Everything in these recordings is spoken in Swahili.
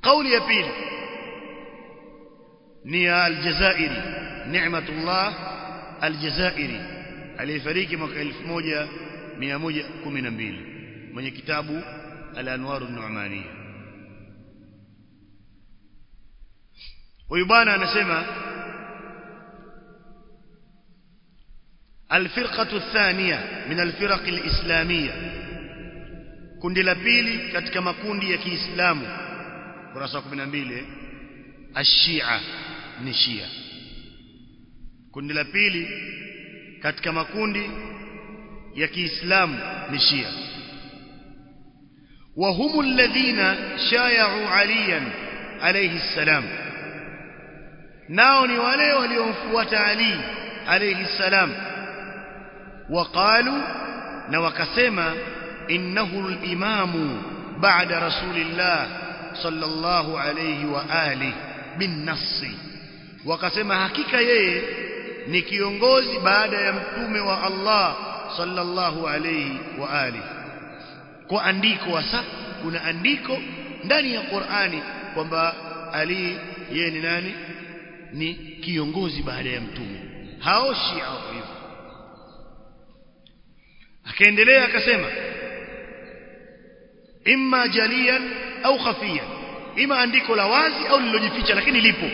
kauli ya pili ni ya aljazairi ni'matullah aljazairi aliyefariki mwaka 1112 mwenye kitabu al-anwar an-nu'maniyya huyu bwana anasema الفرقة الثانية من الفرق الإسلامية kundi la pili katika makundi ya Kiislamu kurasa 12 ashia ni shia kundi la pili katika makundi ya Kiislamu ni shia wa humu alladhina shaya'u aliyan alayhi salam nao ni wale waliomfuata Ali alayhi salam وقالوا na wakasema innahu al-imamu ba'da rasulillah sallallahu alayhi wa alihi bin nassi wakasema hakika yeye ni kiongozi baada ya mtume wa Allah sallallahu alayhi wa alihi kwa andiko hasa kuna andiko ndani ya Qur'ani kwamba Ali yeye ni nani ni kiongozi baada ya mtume hao Shia hivyo akaendelea akasema imma jaliyan au khafiyan ima andiko la wazi au lilojificha lakini lipo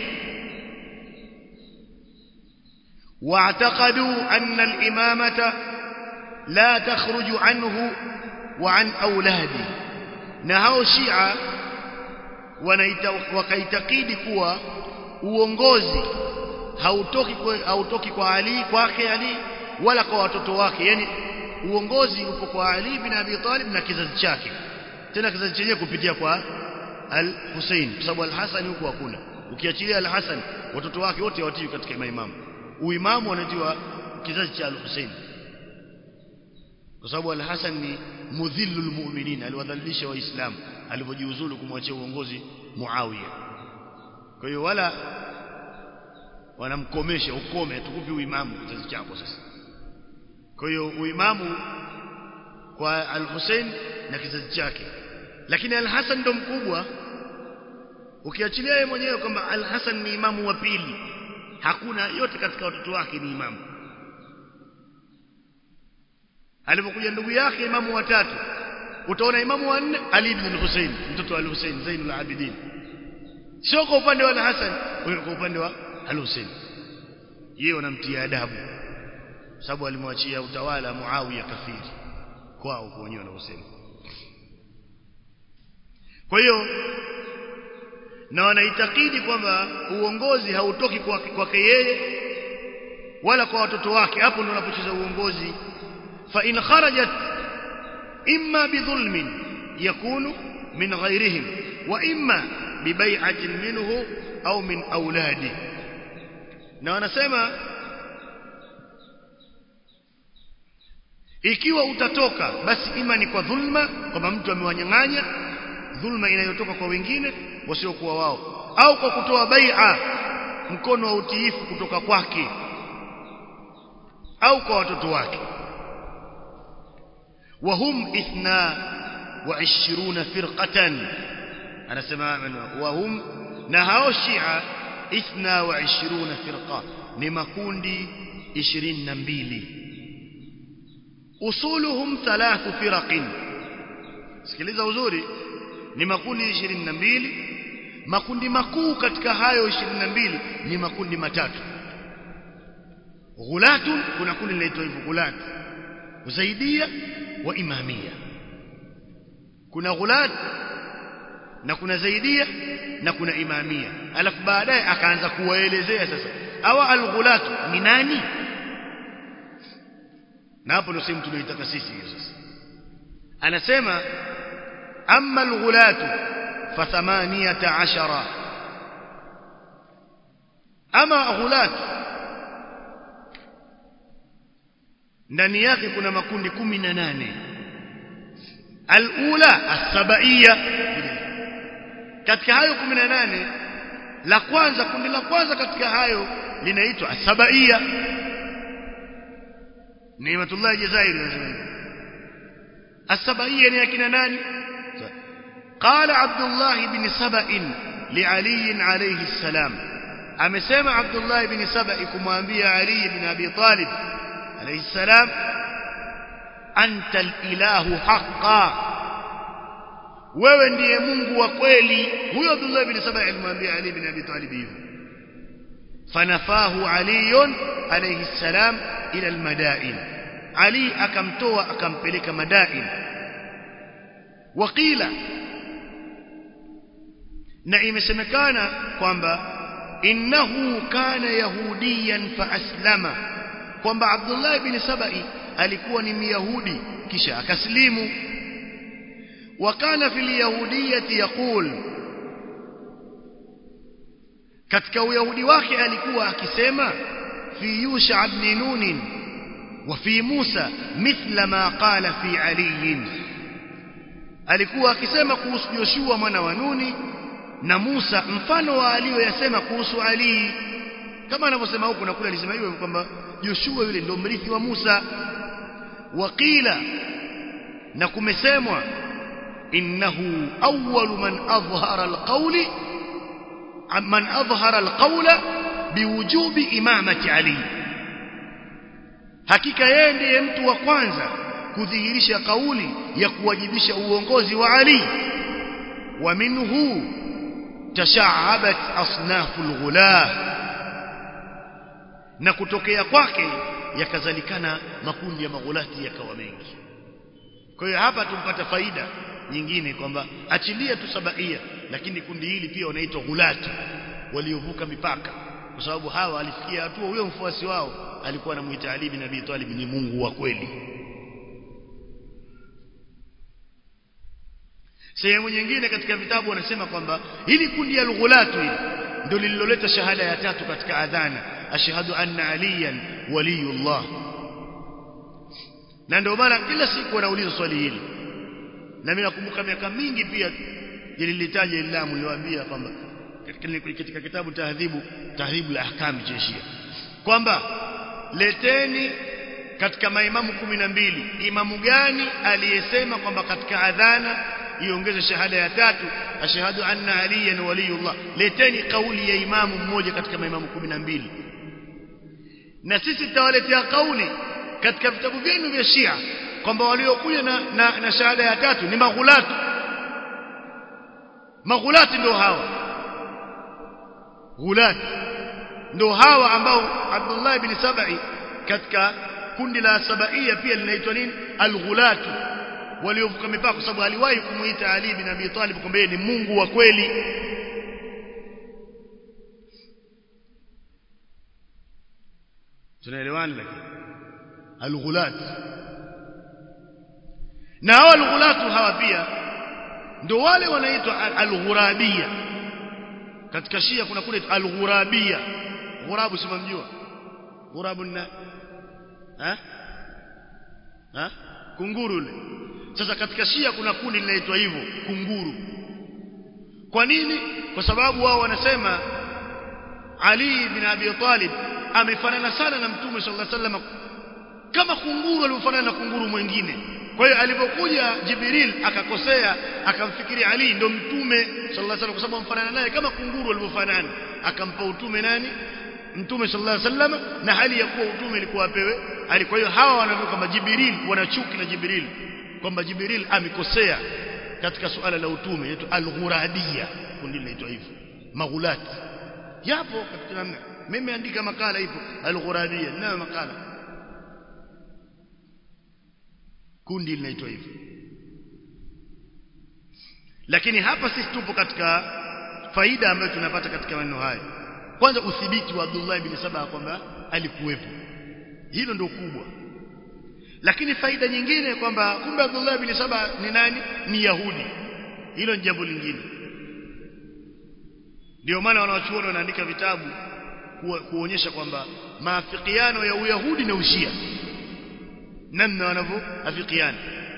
واعتقدوا أن الإمامة لا تخرج عنه وعن أولاده نهاو شيعة wakaitakidi kuwa uongozi hautoki kwa, hautoki kwa Ali kwake Ali wala kwa watoto wake yani uongozi upo kwa Ali bin Abi Talib na kizazi chake tena kizazi chenyewe kupitia kwa Al-Hussein kwa sababu Al-Hasan huko hakuna ukiachilia Al-Hasan watoto wake wote watii katika maimamu uimamu wanatiwa kizazi cha Al-Hussein kwa sababu Al-Hasan ni mudhillul mu'minin aliwadhalilisha waislamu alipojiuzulu kumwachia uongozi Muawiya kwa hiyo wala wanamkomesha ukome tukupi uimamu kizazi chako sasa kwa hiyo uimamu kwa al-Hussein na kizazi chake lakini al-Hasan ndo mkubwa ukiachilia yeye mwenyewe kwamba al-Hasan ni imamu wa pili hakuna yote katika watoto wake ni imamu alipokuja ndugu yake imamu watatu utaona imamu wa nne Ali ibn al-Hussein mtoto wa al-Hussein Zainul Abidin sio kwa upande wa al-Hasan kwa upande wa al-Hussein yeye wanamtia adabu sababu alimwachia utawala Muawiya kafiri kwao kwa wenyewe wanaosema kwa hiyo na wanaitakidi kwamba uongozi hautoki kwake kwa yeye wala kwa watoto wake hapo ndio unapocheza uongozi fa in kharajat imma bidhulmin yakunu min ghayrihim wa imma bibai'atin minhu au min auladi na wanasema ikiwa utatoka basi ima ni kwa dhulma kwamba mtu amewanyang'anya dhulma inayotoka kwa wengine wasiokuwa wao au kwa kutoa bai'a mkono wa utiifu kutoka kwake au kwa watoto wake wahum ithna wa ishiruna firqatan anasema wahum na hao shia ithna wa ishiruna firqa ni makundi 22 usuluhum thalathu firaqin sikiliza uzuri ni makundi 22 makundi makuu katika hayo 22 ni makundi matatu ghulatun kuna kundi linaitwa hivyo ghulat zaidia wa imamia kuna ghulat na kuna zaidia na kuna imamia alafu baadaye akaanza kuwaelezea sasa hawa alghulat ni nani na hapo ndio sehemu tunaitaka sisi hiyo sasa anasema amma alghulatu fa 18 ama ghulat ndani yake kuna makundi 18 alula as-sabaiya katika hayo 18 la kwanza kundi la kwanza katika hayo linaitwa as-sabaiya Nimatullah Jazairi anasema As-sabaiya ni akina nani? قال عبد الله بن سبأ لعلي عليه السلام amesema Abdullah ibn Sabai kumwambia Ali ibn Abi Talib alayhi salam anta al-ilahu haqqan wewe ndiye Mungu wa kweli huyo Abdullah ibn Sabai alimwambia Ali ibn Abi Talib hivyo fanafahu Ali alayhi salam ila al-madain Ali akamtoa akampeleka madain waqila na imesemekana kwamba innahu kana yahudiyan fa aslama kwamba Abdullah ibn Sabai alikuwa ni myahudi kisha akaslimu wakana fil yahudiyyati yaqul katika uyahudi wake alikuwa akisema fi yusha ibn nun wa fi Musa mithla ma qala fi Ali alikuwa akisema kuhusu Joshua mwana wa Nuni na Musa mfano wa aliyoyasema kuhusu Ali kama anavyosema huku na kule alisema hivyo kwamba Joshua yule ndio mrithi wa Musa waqila na kumesemwa innahu awwalu man adhhara alqawli man adhhara alqawla biwujubi imamati Ali hakika yeye ndiye mtu wa kwanza kudhihirisha kauli ya kuwajibisha uongozi wa Ali wa minhu tashaabat asnafu alghulah na kutokea kwake yakazalikana makundi ya maghulati yakawa mengi kwa hiyo hapa tumpata faida nyingine kwamba achilia tu sabaia lakini kundi hili pia wanaitwa ghulati waliovuka mipaka kwa sababu hawa alifikia hatua huyo mfuasi wao alikuwa anamuita Ali bin Abi Talib ni Mungu wa kweli sehemu nyingine katika vitabu wanasema kwamba hili kundi ya lughulatu hili ndio lililoleta shahada ya tatu katika adhana ashhadu anna aliyan waliyullah na ndio maana kila siku wanauliza swali hili na mimi nakumbuka miaka mingi pia nililitaja ilamu niliwaambia kwamba katika kitabu tahdhibu tahdhibu la ahkam jeshia kwamba leteni katika maimamu kumi na mbili imamu gani aliyesema kwamba katika adhana iongeze shahada ya tatu ashhadu anna aliyan waliyullah leteni kauli ya imamu mmoja katika maimamu kumi na mbili na sisi tutawaletea kauli katika vitabu vyenu vya Shia kwamba waliokuja na, na, na shahada ya tatu ni maghulati maghulati ndio hawa ghulati ndio hawa ambao Abdullah ibn Sabai katika kundi la Sabaia pia linaitwa nini al-ghulatu waliovuka mipaka kwa sababu aliwahi kumuita Ali bin Abi Talib kwamba yeye ni Mungu wa kweli tunaelewana lakini al-ghulat na hao al-ghulatu hawa pia ndio wale wanaitwa al-ghurabia katika Shia kuna kule al-ghurabia ghurabu simamjua ghurabu na ha ha kunguru yule sasa katika Shia kuna kundi linaitwa hivyo kunguru kwa nini kwa sababu wao wanasema Ali bin Abi Talib amefanana sana na Mtume sallallahu alaihi wasallam kama kunguru alivyofanana na kunguru mwingine kwa hiyo alipokuja Jibril akakosea akamfikiri Ali ndo mtume sallallahu alaihi wasallam kwa sababu amfanana naye kama kunguru alivyofanana akampa utume nani mtume sallallahu alaihi wasallam na hali ya kuwa utume ilikuwa apewe ali kwa hiyo hawa wanavuka kama Jibril wanachuki na Jibril kwamba Jibril amekosea katika suala la utume yetu al-ghuradia kundi linaitwa hivyo maghulati yapo katika namna mimi andika makala ipo al-ghuradia na makala kundi linaitwa hivyo lakini hapa sisi tupo katika faida ambayo tunapata katika maneno haya kwanza udhibiti wa Abdullah ibn Saba kwamba alikuwepo hilo ndio kubwa lakini faida nyingine kwamba kumbe Abdullah ibn Saba ni nani ni Yahudi hilo ni jambo lingine ndio maana wanawachuoni wanaandika vitabu kuonyesha kwamba maafikiano ya Uyahudi na Ushia namna wanavyoafikiana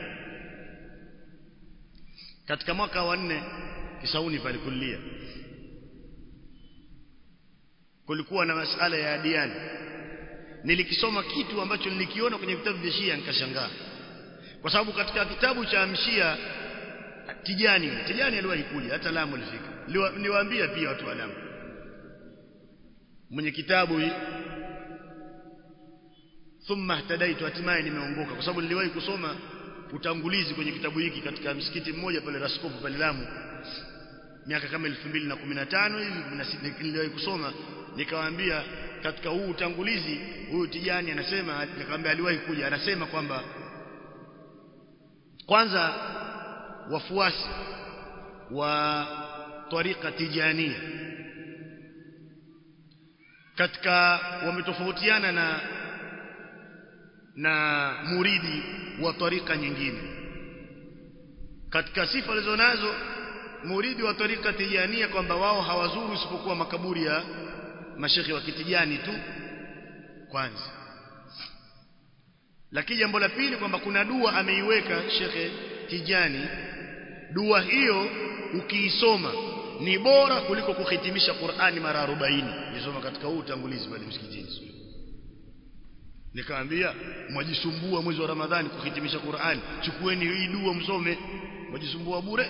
katika mwaka wa nne Kisauni pale kulia kulikuwa na masala ya adiani nilikisoma kitu ambacho nilikiona kwenye vitabu vya Shia nikashangaa kwa sababu katika kitabu cha Mshia Tijani yule Tijani aliwahi kuja hata Lamu alifika niwaambia pia watu wa Lamu mwenye kitabu hii thumma ihtadaitu hatimaye nimeongoka kwa sababu niliwahi kusoma utangulizi kwenye kitabu hiki katika msikiti mmoja pale Raskofu pale Lamu miaka kama 2015 hivi 16 niliwahi kusoma nikawaambia katika huu utangulizi huyu Tijani anasema nikamwambia aliwahi kuja anasema kwamba kwanza wafuasi wa tariqa tijania katika wametofautiana na na muridi wa tarika nyingine katika sifa alizonazo muridi wa tarika tijania kwamba wao hawazuru isipokuwa makaburi ya mashekhi wa kitijani tu kwanza lakini jambo la pili kwamba kuna dua ameiweka shekhe Tijani dua hiyo ukiisoma ni bora kuliko kuhitimisha Qur'ani mara 40 nisoma katika huu utangulizi pale msikitini nikaambia mwajisumbua mwezi wa Ramadhani kuhitimisha Qur'ani chukueni hii dua msome mwajisumbua bure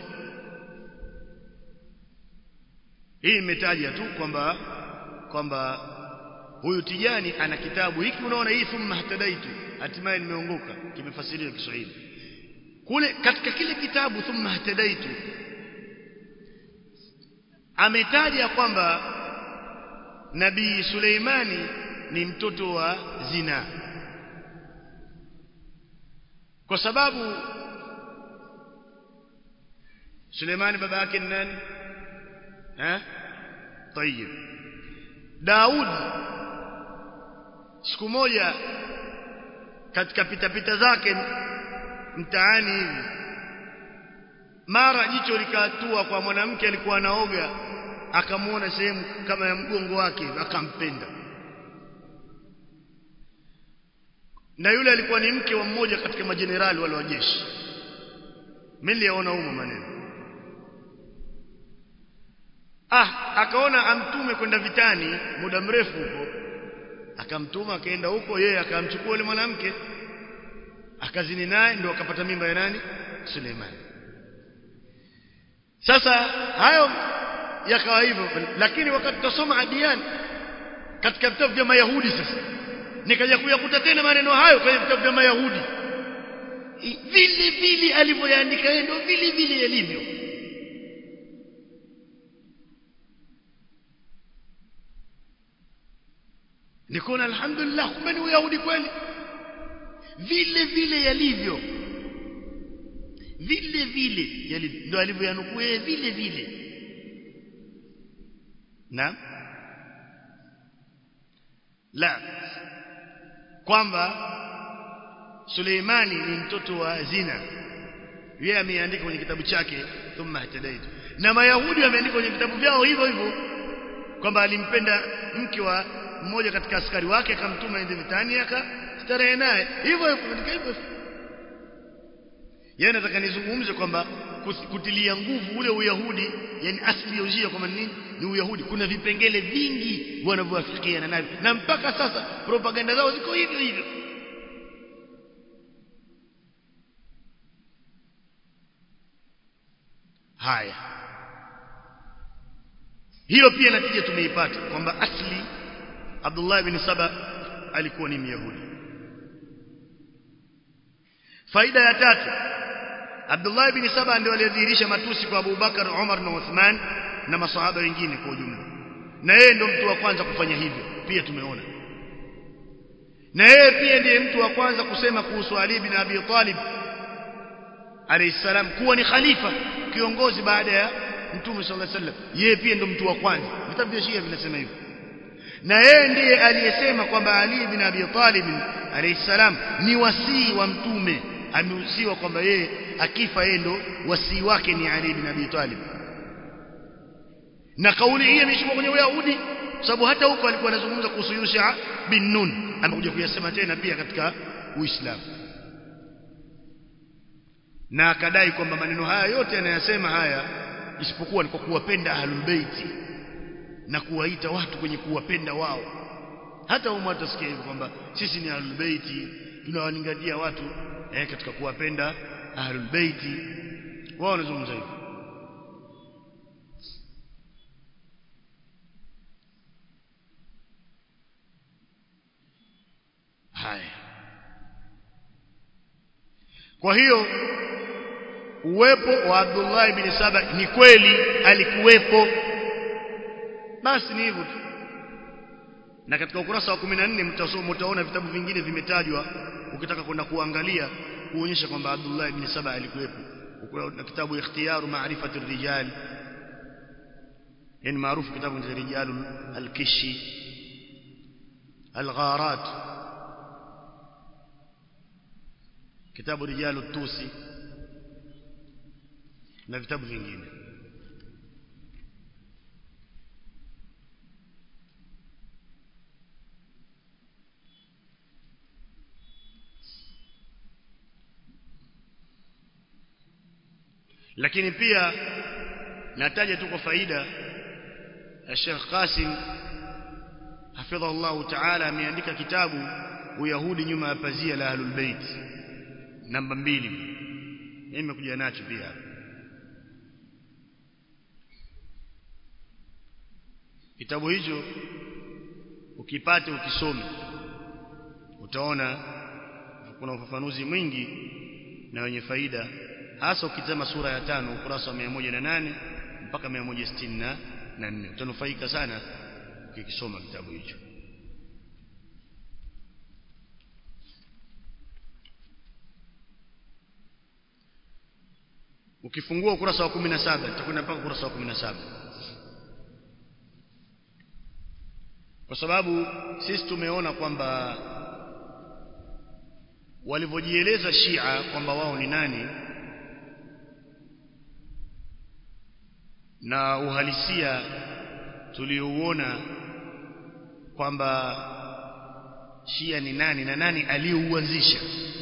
hii imetaja tu kwamba kwamba huyu Tijani ana kitabu hiki unaona hii thumma hatadaitu hatimaye nimeongoka kimefasiriwa Kiswahili kule katika kile kitabu thumma hatadaitu ametaja kwamba nabii Suleimani ni mtoto wa zina kwa sababu Suleimani baba yake ni nani eh طيب Daud siku moja katika pitapita zake mtaani hivi mara jicho likatua kwa mwanamke alikuwa anaoga akamuona sehemu kama ya mgongo wake akampenda na yule alikuwa ni mke wa mmoja katika majenerali wale wa jeshi mimi niliona humo maneno ah akaona amtume kwenda vitani muda mrefu huko akamtuma akaenda huko yeye akamchukua yule mwanamke akazini naye ndio akapata mimba ya nani Suleiman sasa hayo yakawa hivyo lakini wakati tutasoma adian katika vitabu vya mayahudi sasa nikaja kuyakuta tena maneno hayo kwenye vitabu vya mayahudi vile vile alivyoyaandika yeye ndio vile vile yalivyo nikaona alhamdulillah kumbe ni uyahudi kweli vile vile yalivyo vile vile yalivyo ndio alivyoyanukuu yeye vile vile na la kwamba Suleimani ni mtoto wa zina yeye ameandika kwenye kitabu chake thumma hatadaitu na mayahudi wameandika kwenye vitabu vyao hivyo hivyo kwamba alimpenda mke wa mmoja katika askari wake akamtuma ende vitani akastarehe naye hivyo hivyo hivyo yeye nataka nizungumze kwamba kutilia nguvu ule uyahudi yani asili ya ujia kwamba nini ni uyahudi kuna vipengele vingi wanavyoafikiana navyo na mpaka sasa propaganda zao ziko hivyo hivyo haya hiyo pia natija tumeipata kwamba asli Abdullah ibn Saba alikuwa ni Myahudi faida ya tatu Abdullah ibn Saba ndio aliyedhihirisha matusi kwa Abu Bakar, Umar na Uthman na masahaba wengine kwa ujumla na yeye ndio mtu wa kwanza kufanya hivyo pia tumeona na yeye pia ndiye mtu wa kwanza kusema kuhusu Ali bin Abi Talib alayhi salam kuwa ni khalifa kiongozi baada ya Mtume sallallahu alaihi wasallam yeye pia ndio mtu wa kwanza vitabu vya Shia vinasema hivyo na yeye ndiye aliyesema kwamba Ali bin Abi Talib alayhi salam ni wasii wa mtume amehusiwa kwamba yeye akifa yeye ndo wasii wake ni Ali bin Abi Talib na kauli hii imeshikwa kwenye Uyahudi sababu hata huko alikuwa anazungumza kuhusu Yusha bin Nun amekuja kuyasema tena pia katika Uislamu na akadai kwamba maneno haya yote anayasema haya isipokuwa ni kwa kuwapenda ahlul baiti na kuwaita watu kwenye kuwapenda wao hata umu atasikia hivyo kwamba sisi ni ahlul baiti tunawalingalia watu eh, katika kuwapenda ahlul baiti wao wanazungumza hivyo haya kwa hiyo uwepo wa Abdullah ibn Saba ni kweli alikuwepo basi ni hivyo tu na katika ukurasa wa 14 mtasoma mtaona vitabu vingine vimetajwa ukitaka kwenda kuangalia kuonyesha kwamba Abdullah ibn Saba alikuwepo na kitabu ikhtiyaru ma'rifati rijal yani maarufu kitabu cha rijal al-kishi al-gharat kitabu rijal tusi na vitabu vingine lakini pia nataja tu kwa faida ya Sheikh Qasim hafidhahullah ta'ala ameandika kitabu Uyahudi nyuma ya pazia la Ahlul Bait namba mbili mimi nimekuja nacho pia kitabu hicho ukipate ukisome utaona kuna ufafanuzi mwingi na wenye faida hasa ukitazama sura ya tano ukurasa wa 108 mpaka 164 utanufaika sana ukikisoma kitabu hicho ukifungua ukurasa wa 17 nitakwenda mpaka ukurasa wa 17 kwa sababu sisi tumeona kwamba walivyojieleza Shia kwamba wao ni nani na uhalisia tuliouona kwamba Shia ni nani na nani aliyeuanzisha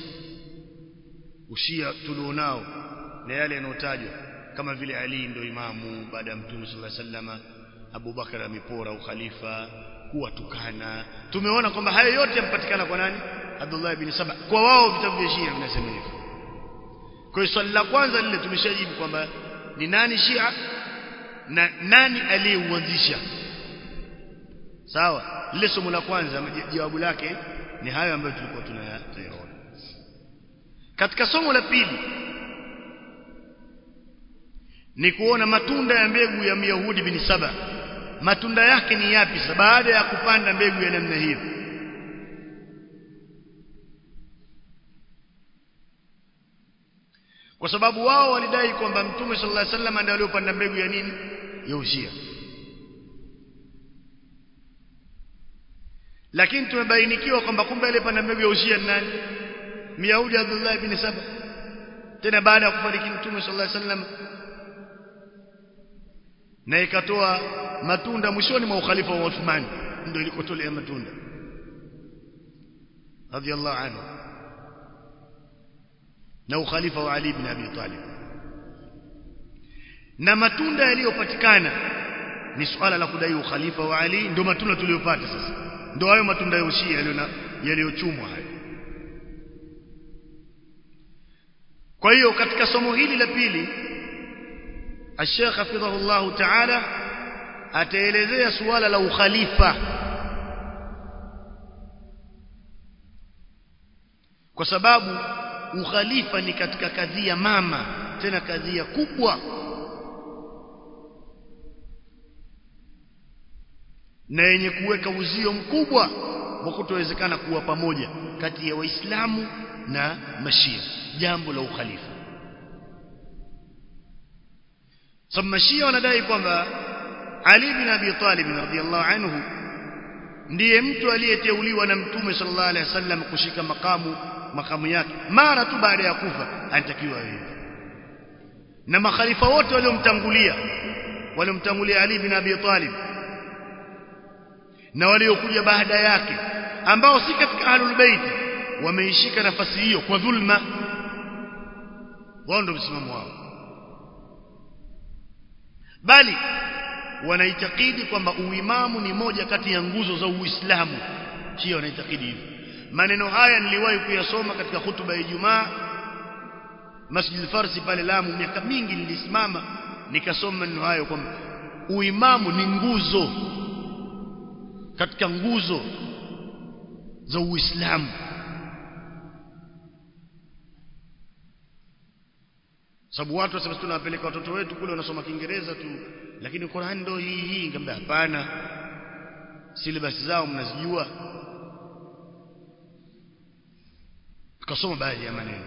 ushia tulionao na yale yanayotajwa kama vile Ali ndio imamu baada ya Mtume صلى الله عليه وسلم Abu Bakar amepora ukhalifa kuwatukana tumeona kwamba hayo yote yampatikana kwa nani Abdullah ibn Saba kwa wao vitabu vya Shia vinasema hivyo kwa hiyo swali la kwanza lile tumeshajibu kwamba ni nani Shia na nani aliyeuanzisha sawa lile somo la kwanza jawabu lake ni hayo ambayo tulikuwa tunayaona katika somo la pili ni kuona matunda ya mbegu ya Myahudi bin Saba matunda yake ni yapi sasa baada ya kupanda mbegu ya namna hiyo kwa sababu wao walidai kwamba mtume sallallahu alaihi wasallam ndiye aliyopanda mbegu ya nini ya ushia lakini tumebainikiwa kwamba kumbe aliyepanda mbegu ya ushia ni nani Myahudi Abdullah ibn Saba tena baada ya kufariki mtume sallallahu alaihi wasallam na ikatoa matunda mwishoni mwa ukhalifa wa Uthman ndio ilikotolea matunda radiyallahu anhu na ukhalifa wa Ali ibn Abi Talib na matunda yaliyopatikana ni swala la kudai ukhalifa wa Ali ndio matunda tuliyopata sasa ndio hayo matunda ya ushia yaliyochumwa hayo kwa hiyo katika somo hili la pili الشيخ حفظه الله تعالى ataelezea suala la ukhalifa kwa sababu ukhalifa ni katika kadhia mama tena kadhia kubwa na yenye kuweka uzio mkubwa wa kutowezekana kuwa pamoja kati ya waislamu na mashia jambo la ukhalifa sababu mashia wanadai kwamba Ali bin Abi Talib radhiyallahu anhu ndiye mtu aliyeteuliwa na mtume sallallahu alaihi wasallam kushika makamu makamu yake mara tu baada ya kufa anatakiwa hivi na makhalifa wote waliomtangulia waliomtangulia Ali bin Abi Talib na waliokuja baada yake ambao si katika ahlul bait wameishika nafasi hiyo kwa dhulma wao ndio msimamo wao bali wanaitakidi kwamba uimamu ni moja kati ya nguzo za Uislamu Shia wanaitakidi hivyo maneno haya niliwahi kuyasoma katika hutuba ya Ijumaa Masjid al-Farsi pale Lamu miaka mingi nilisimama nikasoma maneno hayo kwamba uimamu ni nguzo katika nguzo za Uislamu sababu watu wasema tunawapeleka watoto wetu kule wanasoma Kiingereza tu lakini Qur'an ndio hii hii ngambia hapana syllabus zao mnazijua tukasoma baadhi ya maneno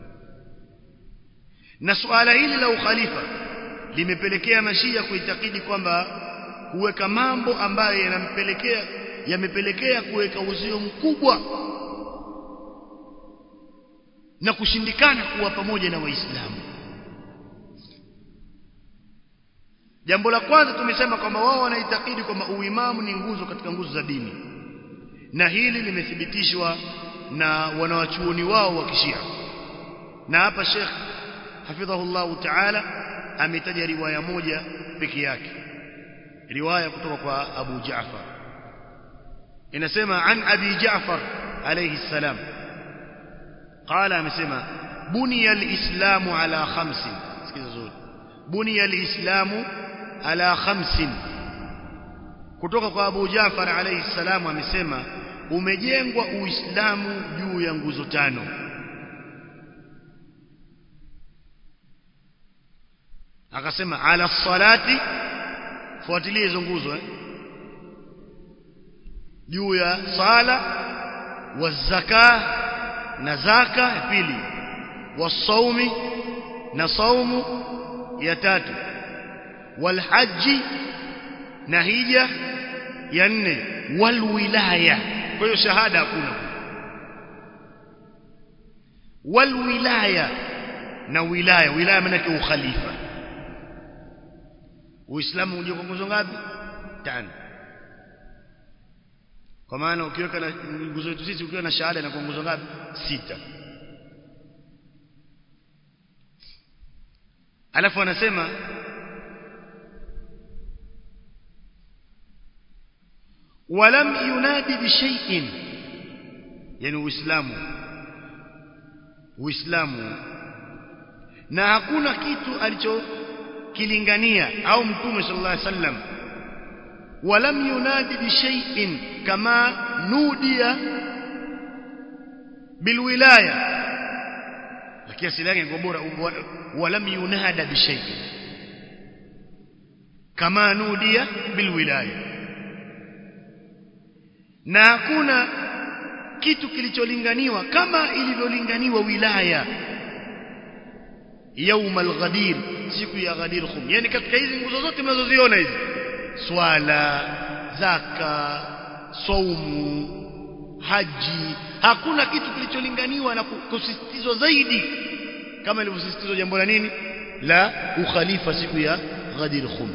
na suala hili la ukhalifa limepelekea mashia kuitakidi kwamba kuweka mambo ambayo yanampelekea yamepelekea kuweka uzio mkubwa na kushindikana kuwa pamoja na waislamu jambo la kwanza tumesema kwamba wao wanaitakidi kwamba uimamu ni nguzo katika nguzo za dini na hili limethibitishwa na wanawachuoni wao wa kishia na hapa Sheikh hafidhahullahu ta'ala ametaja riwaya moja peke yake riwaya kutoka kwa Abu Jaafar inasema an Abi Jaafar alayhi salam قال amesema buniya alislamu ala khamsin sikiza zuri buniya alislamu ala khamsin kutoka kwa Abu Jaafar alayhi salam amesema umejengwa uislamu juu ya nguzo tano akasema ala salati fuatilie hizo nguzo eh juu ya sala wa zaka na zaka ya pili wasaumi na saumu ya tatu walhaji na hija ya nne walwilaya kwa hiyo shahada hakuna walwilaya na wilaya wilaya maana yake ukhalifa uislamu unje kwa nguzo ngapi tano kwa maana ukiweka na nguzo yetu sisi ukiwa na shahada na kwa nguzo ngapi sita alafu anasema ولم ينادي بشيء يعني uislamu uislamu na hakuna kitu alichokilingania au mtume sallallahu alaihi wasallam ولم ينادي بشيء كما نودي بالولايه lakini asili yake ni bora ولم ينادى بشيء كما نودي بالولايه na hakuna kitu kilicholinganiwa kama ilivyolinganiwa wilaya yaumal ghadir siku ya ghadir khum yani katika hizi nguzo zote mnazoziona hizi swala zaka saumu haji hakuna kitu kilicholinganiwa na kusisitizwa zaidi kama ilivyosisitizwa jambo la nini la ukhalifa siku ya ghadir khum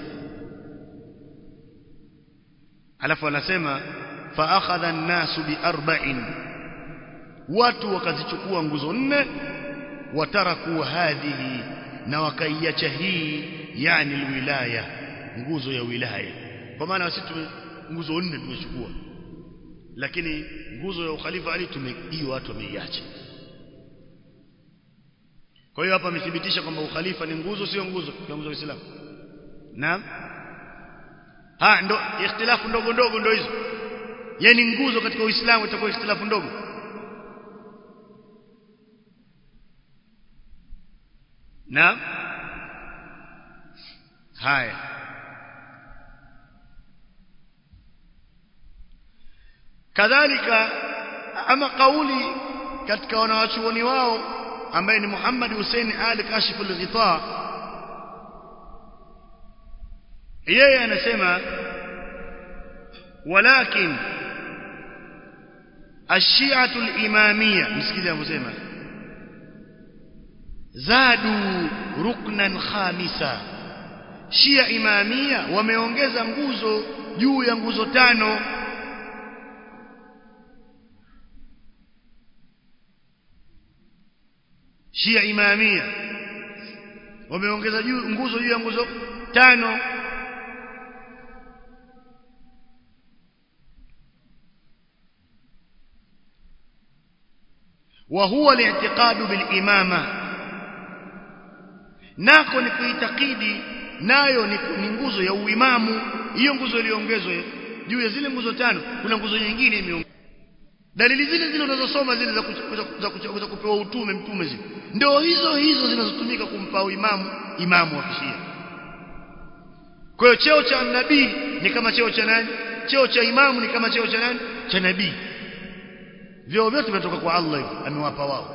alafu anasema فاخذ الناس باربع watu wakazichukua nguzo nne wataraku hadhihi na wakaiacha hii yani alwilaya nguzo ya wilaya kwa maana sisi nguzo nne tumechukua lakini nguzo ya ukhalifa ali tumehiyo watu wameiacha kwa hiyo hapa amethibitisha kwamba ukhalifa ni nguzo sio nguzo ya nguzo ya Uislamu naam ha ndo ikhtilafu ndogo ndogo ndo hizo yani nguzo katika Uislamu itakuwa ikhtilafu ndogo na haya kadhalika ama kauli katika wanawachuoni wao ambaye ni Muhammad Hussein Ali Kashif al-Ghita yeye anasema walakin الشيعة الإمامية مسكين أبو زيما زادوا ركنا خامسا شيعة إمامية wameongeza nguzo juu ya nguzo tano Shia Imamia wameongeza juu nguzo juu ya nguzo tano وهو الاعتقاد بالإمامة nako ni kuitakidi nayo ni, ni nguzo ya uimamu hiyo nguzo iliongezwa juu ya zile nguzo tano kuna nguzo nyingine imeongezwa dalili zile zile unazosoma zile za, za, za, za kupewa utume mtume zile ndio hizo hizo zinazotumika kumpa imamu imamu wa kishia kwa hiyo cheo cha nabii ni kama cheo cha nani cheo cha imamu ni kama cheo cha nani cha nabii vyeo vyote vinatoka kwa Allah hivi amewapa wao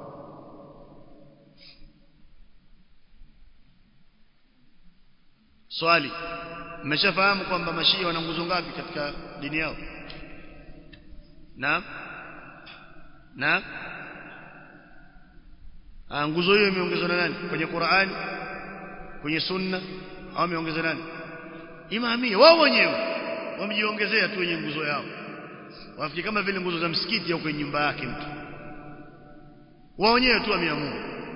swali mmeshafahamu kwamba mashia wana nguzo ngapi katika dini yao naam naam ah nguzo hiyo imeongezwa na nani kwenye Qur'ani kwenye sunna au ameongeza nani imamia wao wenyewe wamejiongezea tu wenye nguzo yao wafikiri kama vile nguzo za msikiti au kwenye nyumba yake mtu wao wenyewe tu wameamua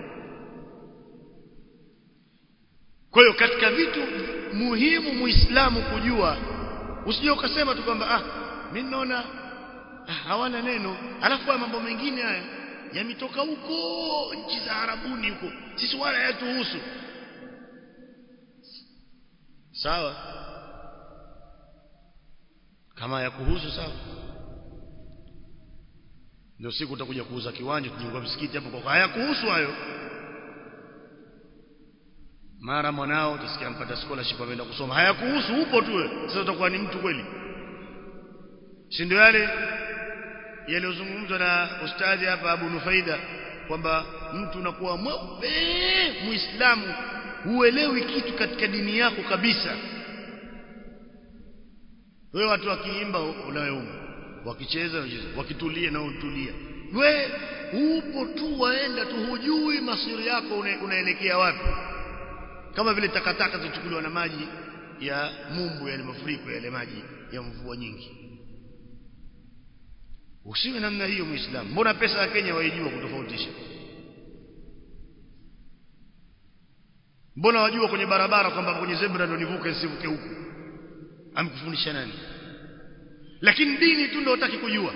kwa hiyo katika vitu muhimu muislamu kujua usije ukasema tu kwamba ah mimi naona ah, hawana neno alafu haya mambo mengine haya yametoka huko nchi za Arabuni huko sisi wala hayatuhusu sawa kama ya kuhusu sawa ndio siku utakuja kuuza kiwanja tujengwa msikiti hapo kwa haya kuhusu hayo mara mwanao utasikia mpata scholarship ameenda kusoma hayakuhusu upo tu sasa utakuwa ni mtu kweli si ndio yale yaliyozungumzwa na ustadhi hapa Abu Nufaida kwamba mtu unakuwa mweupe muislamu huelewi kitu katika dini yako kabisa wewe watu wakiimba unayeuma wakicheza wakitulia na utulia we upo tu waenda tu hujui masiri yako una, unaelekea wapi kama vile takataka zichukuliwa na maji ya mumbu yale mafuriko yale maji ya mvua nyingi usiwe namna hiyo muislamu mbona pesa ya Kenya waijua kutofautisha mbona wajua kwenye barabara kwamba kwenye zebra ndio nivuke nisivuke huku amkufundisha nani lakini dini tu ndio utaki kujua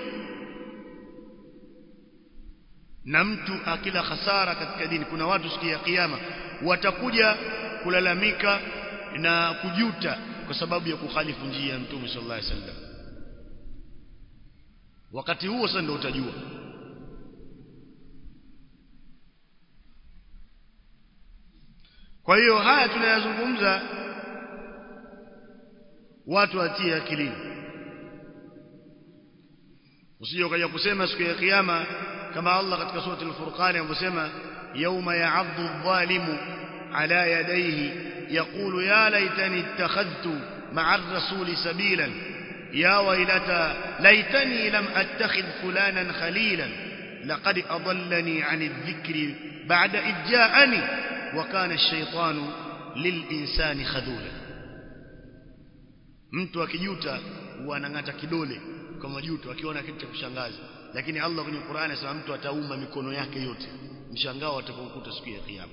na mtu akila hasara katika dini kuna watu siku ya kiyama watakuja kulalamika na kujuta kwa sababu ya kukhalifu njia ya Mtume sallallahu alaihi wasallam wakati huo sasa ndio utajua kwa hiyo haya tunayazungumza watu watie akilini usije ukaja kusema siku ya kiyama kama Allah katika sura al-Furqan anavyosema yauma ya'addu adh-dhalimu ala yadayhi yaqulu ya laitani ittakhadhtu ma'a ar-rasuli sabilan ya waylata laitani lam attakhidh fulanan khalilan laqad adallani 'ani adh-dhikri ba'da idh ja'ani wa kana ash-shaytanu lil-insani khadula mtu akijuta huanang'ata kidole kwa majuto akiona kitu cha kushangaza lakini Allah kwenye Qur'ani anasema mtu atauma mikono yake yote mshangao atakaokuta siku ya kiyama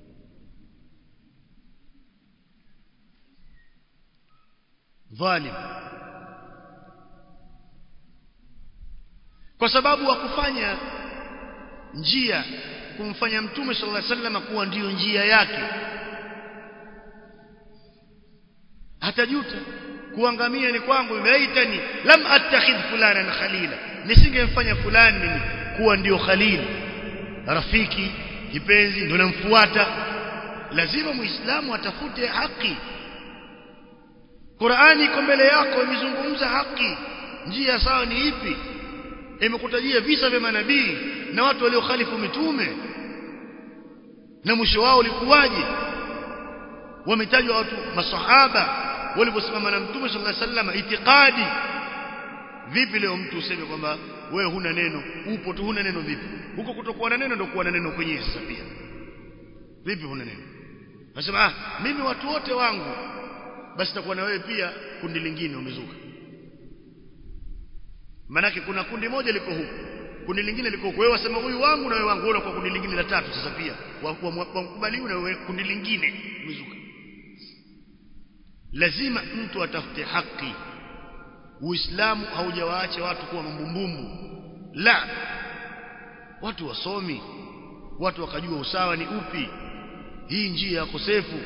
dhalim kwa sababu wa kufanya njia kumfanya mtume sallallahu alaihi wasallam kuwa ndiyo njia yake hatajuta kuangamia ni kwangu imeitani lam attakhidh fulanan khalila nisingemfanya fulani mimi kuwa ndio khalil rafiki kipenzi ndio namfuata lazima muislamu atafute haki Qur'ani iko mbele yako imezungumza haki njia sawa ni ipi imekutajia visa vya manabii na watu waliokhalifu mitume na mwisho wao ulikuwaje wametajwa watu masahaba waliposimama na mtume sallallahu alaihi wasallam itikadi vipi leo mtu useme kwamba wewe huna neno upo tu huna neno vipi huko kutokuwa na neno ndio kuwa na neno kwenyewe sasa pia vipi huna neno nasema ah mimi watu wote wangu basi takuwa na wewe pia kundi lingine umezuka manake kuna kundi moja liko huku kundi lingine liko huku wewe wasema huyu wangu na wewe wangu wewe kwa kundi lingine la tatu sasa pia wakubaliwa na wewe kundi lingine umezuka lazima mtu atafute haki uislamu haujawaacha watu kuwa mambumbumbu la watu wasomi watu wakajua usawa ni upi hii njia ya kosefu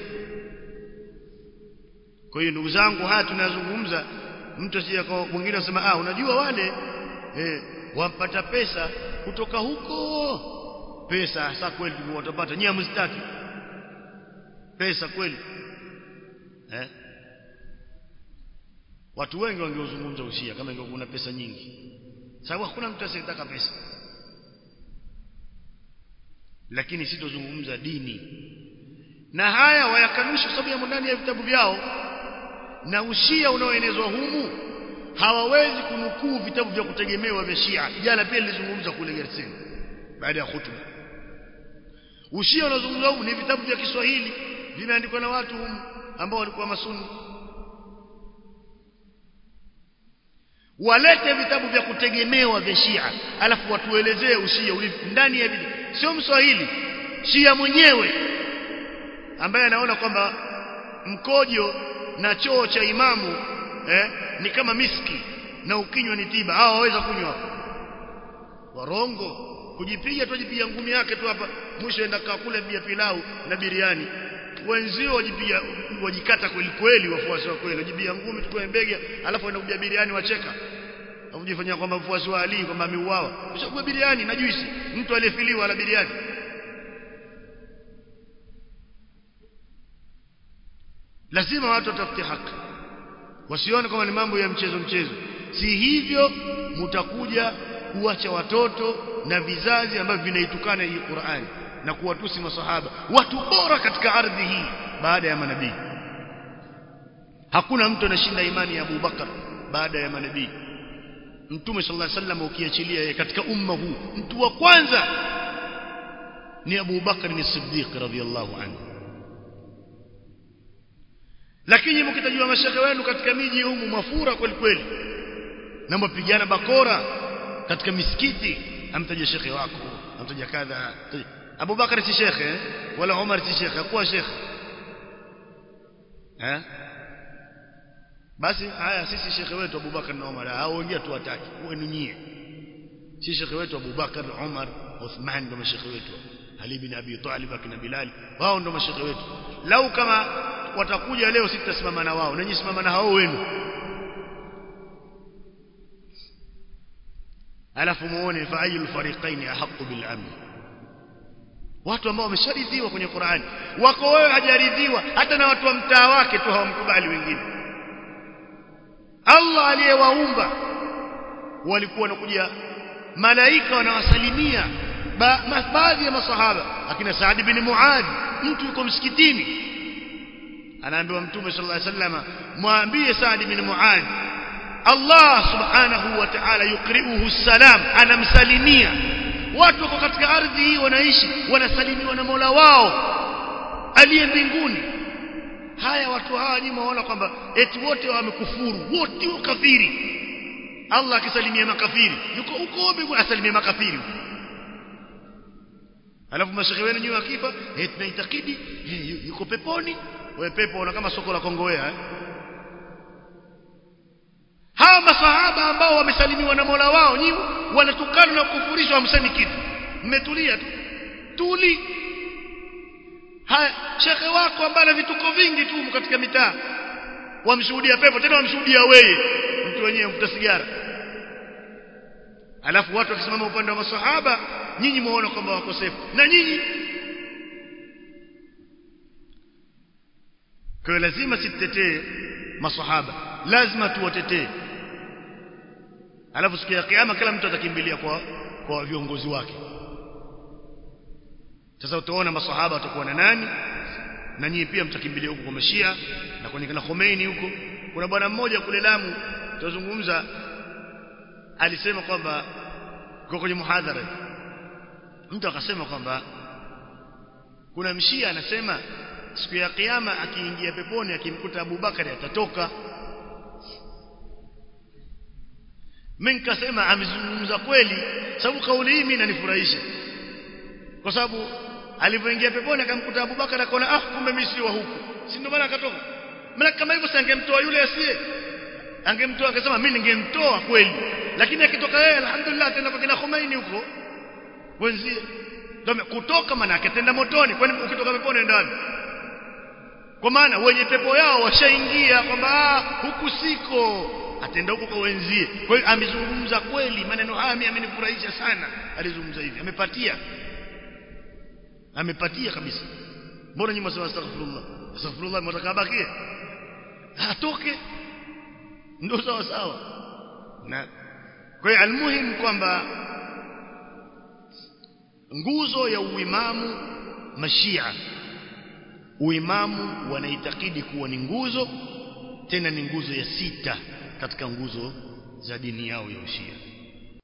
kwa hiyo ndugu zangu haya tunazungumza mtu asije kwa mwingine asema ah unajua wale eh, wampata pesa kutoka huko pesa hasa kweli watapata nyinyi hamzitaki pesa kweli eh watu wengi wangeuzungumza ushia kama ingekuwa kuna pesa nyingi sababu hakuna mtu asiyetaka pesa lakini sitozungumza dini na haya wayakanusha sababu ya ndani ya vitabu vyao na ushia unaoenezwa humu hawawezi kunukuu vitabu vya kutegemewa vya Shia jana pia nilizungumza kule Gerseni baada ya hutuba ushia unaozungumzwa humu ni vitabu vya Kiswahili vimeandikwa na watu humu ambao walikuwa masuni walete vitabu vya kutegemewa vya Shia alafu watuelezee ushia ulivyo ndani ya vile sio mswahili Shia mwenyewe ambaye anaona kwamba mkojo na choo cha imamu eh, ni kama miski na ukinywa ni tiba hao waweza kunywa warongo kujipiga tu jipiga ngumi yake tu hapa mwisho enda kula bia pilau na biriani wenzio wajipiga wajikata kweli kweli wafuasi wa kweli wajibia ngumi tukue mbege alafu enda kubia biriani wacheka Unajifanyia kwamba mfuasi wa Ali kwamba ameuawa. Ushakua biriani na juisi, mtu aliyefiliwa ala biriani. Lazima watu watafute haki. Wasione kama ni mambo ya mchezo mchezo. Si hivyo mutakuja kuacha watoto na vizazi ambavyo vinaitukana hii Qur'ani na kuwatusi masahaba, watu bora katika ardhi hii baada ya manabii. Hakuna mtu anashinda imani ya Abu Bakar baada ya manabii. Mtume sallallahu alaihi wasallam ukiachilia yeye katika umma huu mtu wa kwanza ni Abu Bakar ni Siddiq radhiyallahu anhu lakini mkitajua mashehe wenu katika miji humu mafura kweli kweli na mpigana bakora katika misikiti amtaja shekhe wako amtaja kadha Abu Bakar si shekhe wala Umar si shekhe hakuwa shekhe eh basi haya sisi shekhe wetu Abu Bakar na Umar hao wengine tuwataki wenu nyie si shekhe wetu Abu Bakar Umar Uthman ndio mashekhe wetu Ali bin Abi Talib akina Bilal wao ndio mashekhe wetu lau kama watakuja leo sitasimama na wao nanyi simama na hao wenu alafu muone fa ayul fariqain ahqqu bil amn watu ambao wamesharidhiwa kwenye Qur'ani wako wewe hajaridhiwa hata na watu wa mtaa wake tu hawamkubali wengine Allah aliyewaumba walikuwa wanakuja malaika wanawasalimia ba, baadhi ya masahaba akina Saad bin Muadh mtu yuko msikitini anaambiwa mtume sallallahu alaihi wasallam mwambie Saad bin Muadh Allah subhanahu wa ta'ala yukriuhu salam anamsalimia watu wako katika ardhi hii wanaishi wanasalimiwa na Mola wao aliye mbinguni haya watu hawa nyinyi waona kwamba eti wote wamekufuru wote wakafiri Allah akisalimia makafiri yuko huko mbinguni asalimia makafiri alafu mashehe wenu nyinyi wakifa eh tunaitakidi eh, yuko peponi wewe pepo una kama soko la kongowea eh? hawa masahaba ambao wamesalimiwa na Mola wao nyinyi wanatukana na kufurishwa hamsemi kitu mmetulia tu tuli haya shekhe wako ambaye ana vituko vingi tu katika mitaa wamshuhudia pepo tena wamshuhudia wewe mtu wenyewe mvuta sigara alafu watu wakisimama upande wa masahaba nyinyi muone kwamba wakosefu na nyinyi kwa lazima sitetee masahaba lazima tuwatetee alafu siku ya kiyama kila mtu atakimbilia kwa kwa viongozi wake sasa utaona masahaba watakuwa na nani na nyinyi pia mtakimbilia huko kwa mashia na kwenye kana Khomeini huko kuna bwana mmoja kule Lamu tutazungumza alisema kwamba kwa kwenye muhadhara mtu akasema kwamba kuna mshia anasema siku ya kiyama akiingia peponi akimkuta Abu Bakari atatoka mimi nikasema amezungumza kweli sababu kauli hii mimi inanifurahisha kwa sababu alipoingia peponi akamkuta Abu Bakar akaona ah kumbe mimi si wa huku si ndio maana akatoka maana kama hivyo sangemtoa yule asiye angemtoa akasema mimi ningemtoa kweli lakini akitoka yeye alhamdulillah tena kwa kina Khomeini huko wenzie ndio kutoka maana yake tenda motoni kwani ukitoka peponi ndio wapi kwa maana wenye pepo yao washaingia kwamba huku siko atenda huko kwa wenzie kwa hiyo amezungumza kweli maneno haya mimi amenifurahisha sana alizungumza hivi amepatia amepatia kabisa mbona nyinyi msema astaghfirullah astaghfirullah mtaka abakie atoke ndio sawa sawa na kwa hiyo almuhim kwamba nguzo ya uimamu mashia uimamu wanaitakidi kuwa ni nguzo tena ni nguzo ya sita katika nguzo za dini yao ya ushia